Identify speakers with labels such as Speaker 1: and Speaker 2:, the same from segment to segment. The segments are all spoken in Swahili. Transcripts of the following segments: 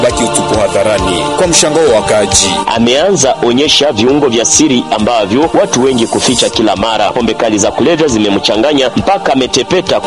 Speaker 1: baki utupu hadharani kwa mshangao wa wakaaji.
Speaker 2: Ameanza onyesha viungo vya siri ambavyo watu wengi kuficha kila mara. Pombe kali za kulevya zimemchanganya mpaka ametepeta.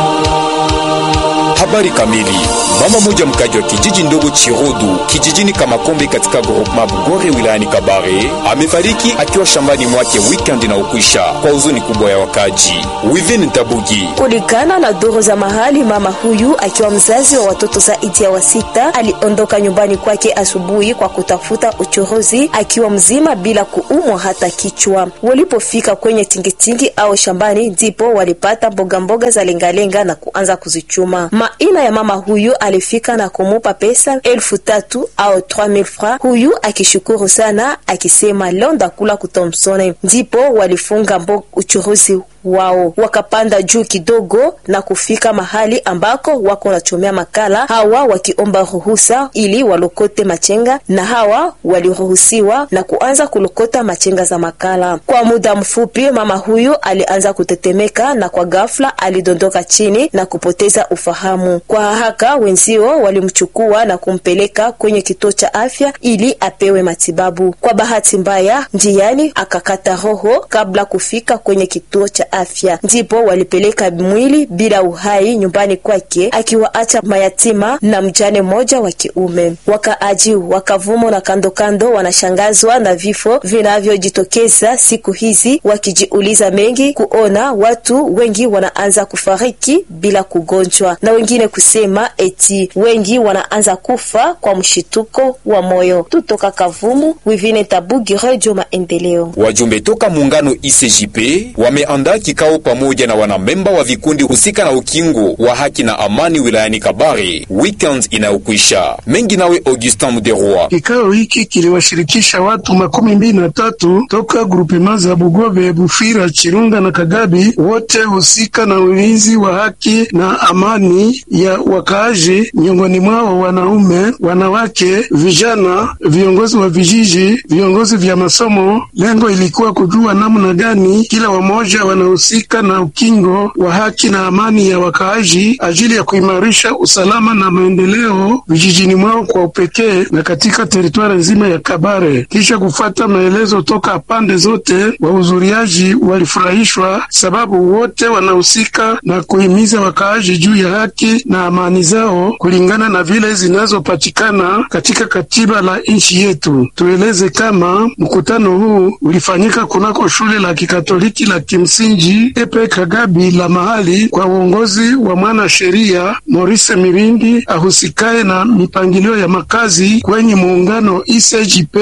Speaker 1: Habari kamili. Mama moja mkaji wa kijiji ndogo Chirodu kijijini Kamakombe katika groupement Bugore wilayani Kabare amefariki akiwa shambani mwake weekend na ukwisha kwa huzuni kubwa ya wakaji. Within Tabugi
Speaker 3: Kulingana na duru za mahali, mama huyu akiwa mzazi wa watoto zaidi ya wasita aliondoka nyumbani kwake asubuhi kwa kutafuta uchuruzi akiwa mzima bila kuumwa hata kichwa. Walipofika kwenye tingitingi au shambani, ndipo walipata mboga mboga za lengalenga na kuanza kuzichuma. Maina ya mama huyu alifika na kumupa pesa elfu tatu au 3000 francs, huyu akishukuru sana akisema leo ndakula kutomsone. Ndipo walifunga mboga uchuruzi wao wakapanda juu kidogo na kufika mahali ambako wako wanachomea makala, hawa wakiomba ruhusa ili walokote machenga, na hawa waliruhusiwa na kuanza kulokota machenga za makala. Kwa muda mfupi, mama huyu alianza kutetemeka na kwa ghafla alidondoka chini na kupoteza ufahamu. Kwa haraka, wenzio walimchukua na kumpeleka kwenye kituo cha afya ili apewe matibabu. Kwa bahati mbaya, njiani akakata roho kabla kufika kwenye kituo cha afya, ndipo walipeleka mwili bila uhai nyumbani kwake, akiwaacha mayatima na mjane mmoja wa kiume. Wakaaji wakavumo na kando kando wanashangazwa na vifo vinavyojitokeza siku hizi, wakijiuliza mengi kuona watu wengi wanaanza kufariki bila kugonjwa na wengine kusema eti wengi wanaanza kufa kwa mshituko wa moyo. Tutoka Kavumu, Wivine Tabugi, Radio Maendeleo.
Speaker 1: wajumbe toka muungano ICJP wameandaa kikao pamoja na wanamemba wa vikundi husika na ukingo wa haki na amani wilayani Kabare weekend inayokwisha. Mengi nawe Augustin Muderwa.
Speaker 4: Kikao hiki kiliwashirikisha watu makumi mbili na tatu toka grupema za Bugove, Bufira, Chirunga na Kagabi, wote husika na ulinzi wa haki na amani ya wakaaji, miongoni mwao wanaume, wanawake, vijana, viongozi wa vijiji, viongozi vya masomo. Lengo ilikuwa kujua namna gani kila wamoja wanahusika na ukingo wa haki na amani ya wakaaji ajili ya kuimarisha usalama na maendeleo vijijini mwao kwa upekee na katika teritwari nzima ya Kabare. Kisha kufuata maelezo toka pande zote, wahudhuriaji walifurahishwa sababu wote wanahusika na kuhimiza wakaaji juu ya haki na amani zao kulingana na vile zinazopatikana katika katiba la nchi yetu. Tueleze kama mkutano huu ulifanyika kunako shule la kikatoliki la kimsingi Epe Kagabi la mahali kwa uongozi wa mwana sheria Maurice Mirindi ahusikaye na mipangilio ya makazi kwenye muungano ICJP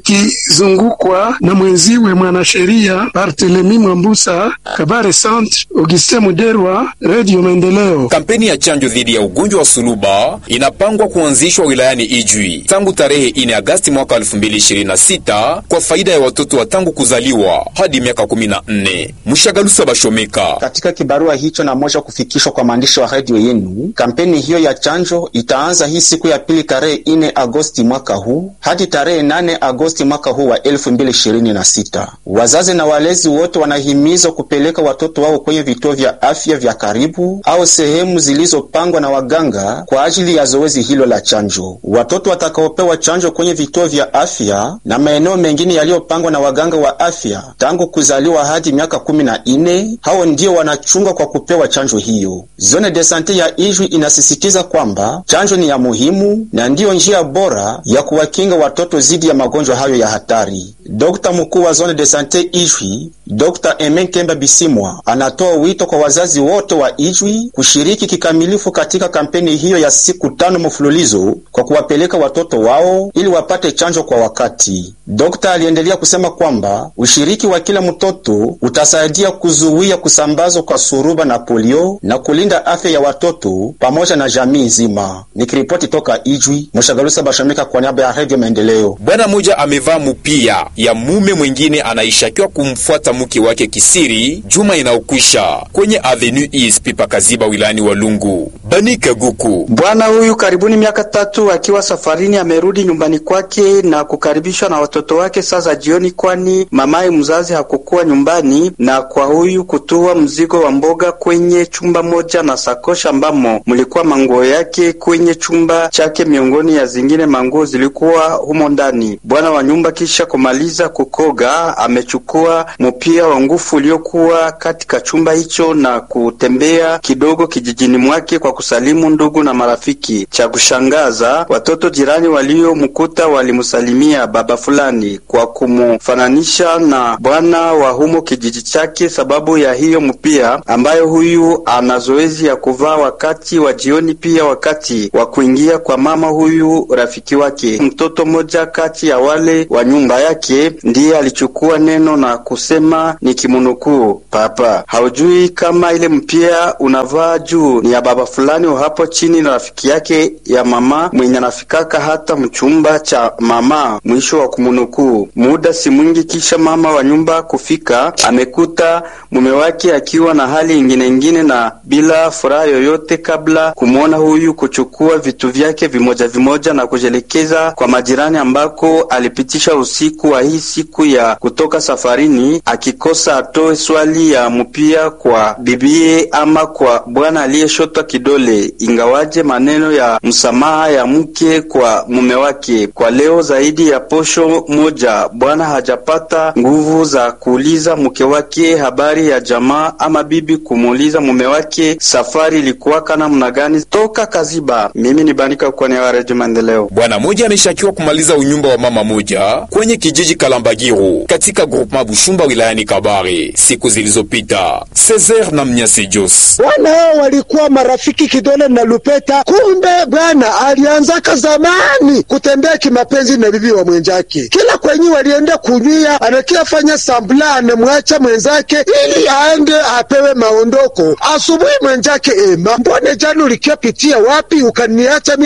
Speaker 4: akizungukwa na mwenziwe mwanasheria Barthelemy Mwambusa. Kabare Centre, Augustin Muderwa, Radio Maendeleo.
Speaker 1: Kampeni ya chanjo dhidi ya ugonjwa wa suluba inapangwa kuanzishwa wilayani Ijwi tangu tarehe 4 Agasti mwaka 2026 kwa faida ya watoto wa tangu kuzaliwa hadi miaka 14. Mshagalusa Bashomeka.
Speaker 5: Katika kibarua hicho na moja kufikishwa kwa maandishi wa redio yenu, kampeni hiyo ya chanjo itaanza hii siku ya pili tarehe 4 Agosti mwaka huu hadi tarehe 8 Agosti mwaka huu wa 2026. Wazazi na walezi wote wanahimizwa kupeleka watoto wao kwenye vituo vya afya vya karibu au sehemu zilizopangwa na waganga kwa ajili ya zoezi hilo la chanjo. Watoto watakaopewa chanjo kwenye vituo vya afya na maeneo mengine yaliyopangwa na waganga wa afya tangu kuzaliwa hadi miaka kumi na nne hao ndio wanachungwa kwa kupewa chanjo hiyo. Zone de sante ya Ijwi inasisitiza kwamba chanjo ni ya muhimu na ndiyo njia bora ya kuwakinga watoto dhidi ya magonjwa hayo ya hatari. Dr. mkuu wa zone de sante Ijwi, Dr. Emen Kemba Bisimwa, anatoa wito kwa wazazi wote wa Ijwi kushiriki kikamilifu katika kampeni hiyo ya siku tano mfululizo kwa kuwapeleka watoto wao ili wapate chanjo kwa wakati. Dr. aliendelea kusema kwamba ushiriki wa kila mtoto utasaidia kuzuia kusambazwa kwa suruba na polio na kulinda afya ya watoto pamoja na jamii nzima. Nikiripoti toka Ijwi, Mshagalusa Bashomeka kwa niaba ya Radio Maendeleo.
Speaker 1: Bwana mmoja amevaa mupia ya mume mwingine anaishakiwa kumfuata mke wake kisiri juma inaokwisha kwenye Avenue East Pakaziba wilayani Walungu. Banika Guku
Speaker 6: Bwana huyu karibuni miaka tatu akiwa safarini amerudi nyumbani kwake na kukaribishwa na watoto wake saa za jioni, kwani mamaye mzazi hakukuwa nyumbani, na kwa huyu kutua mzigo wa mboga kwenye chumba moja na sakosha ambamo mlikuwa manguo yake kwenye chumba chake, miongoni ya zingine manguo zilikuwa humo ndani. Bwana wa nyumba kisha kumaliza kukoga amechukua mpia wa nguvu uliokuwa katika chumba hicho na kutembea kidogo kijijini mwake kwa kusalimu ndugu na marafiki. Cha kushangaza, watoto jirani waliomkuta walimsalimia baba fulani kwa kumfananisha na bwana wa humo kijiji chake, sababu ya hiyo mpia ambayo huyu ana zoezi ya kuvaa wakati wa jioni, pia wakati wa kuingia kwa mama huyu rafiki wake. Mtoto mmoja kati ya wale wa nyumba yake ndiye alichukua neno na kusema ni kimunukuu, papa, haujui kama ile mpia unavaa juu ni ya baba fulani wa hapo chini na rafiki yake ya mama mwenye anafikaka hata mchumba cha mama. Mwisho wa kumunukuu. Muda si mwingi kisha mama wa nyumba kufika, amekuta mume wake akiwa na hali ingine ingine na bila furaha yoyote, kabla kumwona huyu kuchukua vitu vyake vimoja vimoja na kujelekeza kwa majirani ambako alipitisha usiku wa hii siku ya kutoka safarini, akikosa atoe swali ya mpia kwa bibie ama kwa bwana aliyeshotwa kidole, ingawaje maneno ya msamaha ya mke kwa mume wake. Kwa leo zaidi ya posho moja, bwana hajapata nguvu za kuuliza mke wake habari ya jamaa ama bibi kumuuliza mume wake safari ilikuwaka namna gani toka Kaziba. Mimi ni Banika kwa wa Redio Maendeleo.
Speaker 1: Bwana moja anashakiwa kumaliza unyumba wa mama moja kwenye kijiji Kalambagiru katika groupement Bushumba wilayani Kabare siku zilizopita. Cesar na Mnyase Jos
Speaker 7: Bwana hao walikuwa marafiki kidole na Lupeta, kumbe bwana alianzaka zamani kutembea kimapenzi na bibi wa mwenzake. Kila kwenye walienda kunywia, anakiafanya sambla anamwacha mwenzake ili aende apewe maondoko. Asubuhi mwenzake, ema, mbone jana ulikiapitia wapi ukaniacha